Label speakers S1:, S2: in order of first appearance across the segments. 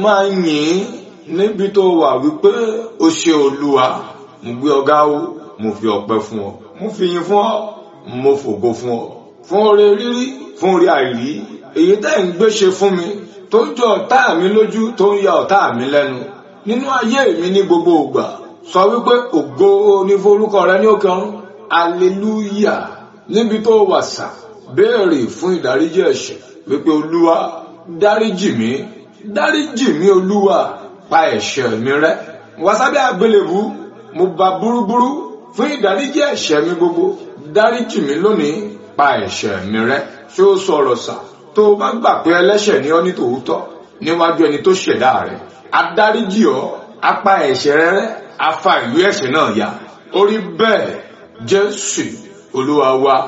S1: máa yìn ín níbi tó wà wípé o ṣe olúwa mo gbé ọgá o mo fi ọpẹ́ fún ọ mo fi yìn fún ọ mo fògo fún ọ fún oore rírí fún oore àìrí èyí tẹ́ ń gbé ṣe fún mi tó ń jọ ọ̀tá mi lójú tó ń ya ọ̀tá mi lẹ́nu nínú ayé mi ní gbogbo ìgbà sọ wípé ògo ní forúkọ rẹ ní òkè ọ̀run aleluya níbi tó wà sà béèrè fún ìdáríjì ẹ̀ṣẹ̀ wípé olúwa dáríjì mí dáríjì mí olúwa pa ẹ̀ṣẹ̀ mi rẹ́ wá sábẹ́ àgbélébù mo bá burúburú fún ìdáríjì ẹ̀ṣẹ̀ mi gbogbo dáríjì mí lónìí pa ẹ̀ṣẹ̀ mi rẹ́ ṣé ó sọ̀rọ̀ sà tó o bá gbà pé ẹlẹ́ṣẹ̀ ni ọ́ ní tòótọ́ níwájú ẹni tó ṣẹ̀dá rẹ̀ adáríjì ọ́ apá ẹ̀ṣẹ̀ rẹ rẹ́ afa ìlú ẹ̀ṣẹ̀ náà ya orí bẹ́ẹ̀ jésù olúwa wa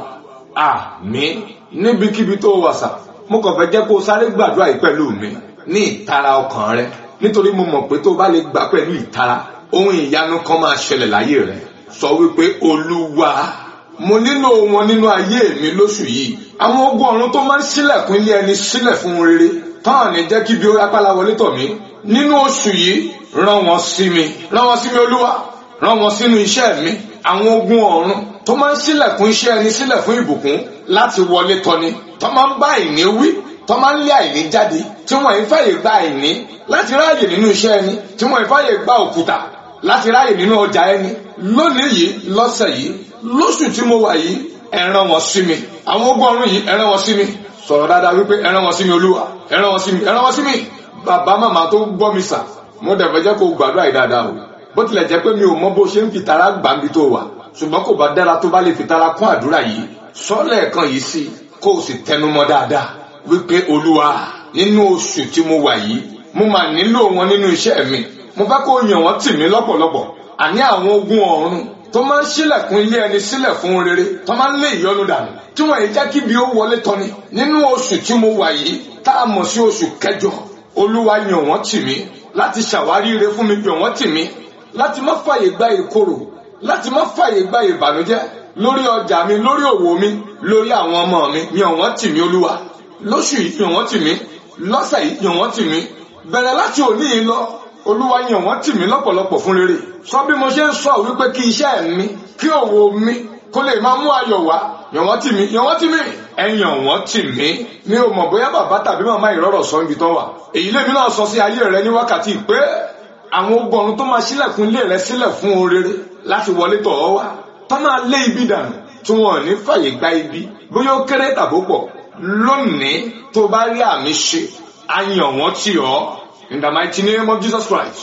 S1: àmín níbikíbi tó wà sà mo kàn fẹ́ jẹ́ kó o sáré gbàdúrà yìí pẹ̀lú mi ní ìtara ọkàn rẹ nítorí mo mọ̀ pé tó o bá lè gbà pẹ̀lú ìtara ohun ìyanu kan máa ṣẹlẹ̀ láyé rẹ sọ wípé olúwa mo nílò wọn nínú ayé mi lóṣù yìí àwọn ogun ọ̀run tó máa ń ṣílẹ̀kùn ilé ẹni sílẹ̀ fún rere tán ní jẹ́ kí bí ó rápálá wọlé tọ̀ mí nínú oṣù yìí rán wọn sí mi rán wọn sí mi olúwa rán wọn sínú iṣẹ́ mi àwọn ogun ọ̀run tó máa ń ṣílẹ̀kùn iṣẹ́ ẹni sílẹ̀ fún ìbùkún láti wọlé tọ́ni tó máa ń bá àìní wí tó máa ń lé àìní jáde tí wọ́n ń fàyè gba àìní láti ráàyè nínú iṣẹ́ ẹni tí wọ́n ń fàyè gba òkúta láti ráàyè nínú ọjà ẹni lónìí yìí lọ́sẹ̀ yìí lóṣù tí mo wà yìí ẹ rán wọn sí mi àwọn ogun ọ̀run yìí ẹ rán wọn sí mi sọ̀rọ̀ dáadáa wípé ẹ rán wọn sí mi olúwa ẹ rán wọn sí mi ẹ rán wọn sí mi bàbá màmá tó gbọ́ mi sà mo dẹ̀ fẹ́ jẹ́ kó gbàdúrà yìí dáadáa o bó tilẹ̀ jẹ́ pé mi ò mọ bó ṣe ń fi tara gbà mí tó wà ṣùgbọ́n kò bá dára tó bá lè fi tara kún àdúrà yìí sọ́lẹ̀ kan yìí sí kó o sì tẹnumọ́ dáadáa wípé olúwa nínú oṣù tí mo wà yìí mo máa nílò wọn nínú iṣẹ́ mi mo fẹ́ kó yàn wọ́n tì mí lọ́pọ̀lọpọ̀ àní àwọn ogun ọ̀run tó máa ń ṣílẹ̀kùn ilé ẹni sílẹ̀ fún rere tó máa ń lé ìyọnu dànù tí wọ́n yìí jẹ́ kí bí ó wọlé tọ́ni nínú oṣù tí mo wà yìí tá a mọ̀ sí oṣù kẹjọ olúwa yàn wọ́n tì mí láti ṣàwárí ire fún mi yàn wọ́n tì mí láti má fàyè gba ìkorò láti má fàyè gba ìbànújẹ́ lórí ọjà mi lórí òwò mi lórí àwọn ọmọ mi yàn wọ́n tì mí olúwa lóṣù yìí yàn wọ́n tì mí lọ́sẹ̀ yìí yàn wọ́n tì mí bẹ̀rẹ̀ láti òní yìí lọ olúwa yàn wọ́n tì mí lọ́pọ̀lọpọ̀ fún rere sọ bí mo ṣe ń sọ wípé kí iṣẹ́ mi kí òwò mi kó lè máa mú ayọ̀ wá yàn wọ́n tì mí yàn wọ́n tì mí ẹ yàn wọ́n tì mí mi ò mọ̀ bóyá bàbá tàbí màmá ìrọ̀rọ̀ sọ ibi tán wà èyí lèmi náà sọ sí ayé rẹ ní wákàtí pé àwọn ogun ọ̀run tó máa ṣílẹ̀kùn ilé rẹ sílẹ̀ fún orere láti wọlé tọ̀ ọ́ wá tó máa lé ibi dànù tí wọn ò ní fàyè gba ibi bóyá ó kéré tàbó pọ̀ lónìí tó bá rí àmì ṣe a yàn wọ́n tì ọ́ in the mighty name of Jesus Christ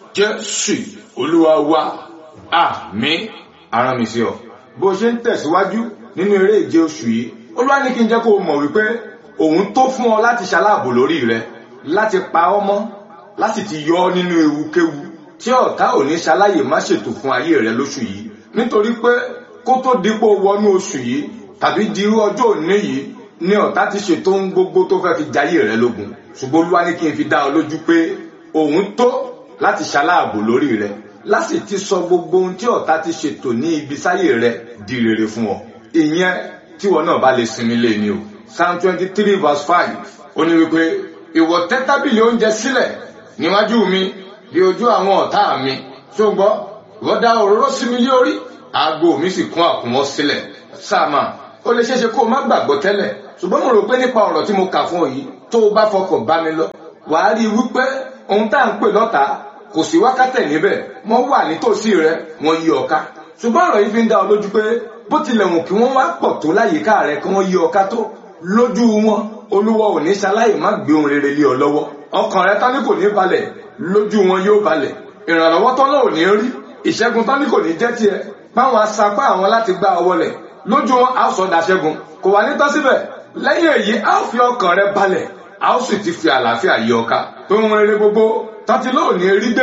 S1: jésù olúwa wa àmín ara mi sí ọ bó ṣe ń tẹ̀síwájú nínú eré ìje oṣù yìí olúwa ní kí n jẹ́ kó o mọ̀ wípé òun tó fún ọ láti ṣaláàbò lórí rẹ láti pa ọ́ mọ́ láti ti yọ ọ́ nínú ewukéwu tí ọ̀tá ò ní ṣaláyè má ṣètò fún ayé rẹ lóṣù yìí nítorí pé kó tó dípò wọnú oṣù yìí tàbí di irú ọjọ́ òní yìí ni ọ̀tá ti ṣètò ohun gbogbo tó fẹ́ fi jayé rẹ lógun ṣùgbọ́n olúwa ní kí n fi dá ọ lójú pé òun tó láti ṣaláàbò lórí rẹ láti ti sọ gbogbo ohun tí ọ̀tá ti ṣètò ní ibi sáyé rẹ di rere fún ọ ìyẹn tíwọ náà bá lè sinmi lé ní o psalm twenty three verse five ó ní wípé ìwọ tẹ́ tábìlì oúnjẹ sílẹ̀ níwájú mi bí ojú àwọn ọ̀tá mi ṣùgbọ́n ìwọ dá òróró sí mi lé orí aago mi sì kún àkùnwọ́ sílẹ̀ sáàmà ó lè ṣeéṣe kó o má gbàgbọ́ tẹ́lẹ̀ ṣùgbọ́n mo rò pé nípa ọ̀rọ̀ tí mo kà fún ọ yìí tó o bá fọkàn bá mi lọ wàá rí i wípé ohun tá à ń pè lọ́ta kò sí wákàtẹ̀ níbẹ̀ wọ́n wà nítòsí rẹ wọ́n yí ọ ká ṣùgbọ́n ọ̀rọ̀ yìí fi ń dá ọ lójú pé bó tilẹ̀ wù kí wọ́n wá pọ̀ tó láyìíká rẹ kí wọ́n yí ọ ká tó lójú wọn olúwa ò ní ṣaláì má gbé ohun rere lé ọ lọ́wọ́ ọkàn rẹ tán ní kò ní balẹ̀ lójú wọn yóò balẹ̀ ìrànlọ́wọ́ tán náà ò ní rí ìṣẹ́gun tán ní kò ní jẹ́ tiẹ̀ báwọn asapá àwọn láti gbá ọ wọlẹ̀ lójú wọn a sọ dàṣẹ́gun kò wá ní tán síbẹ̀ lẹ́yìn èyí a ó fi ọkàn rẹ balẹ̀ a ó sì ti fi àlàáfíà yí ọ ká tó ń rere gbogbo tán ti lóò ní rí dé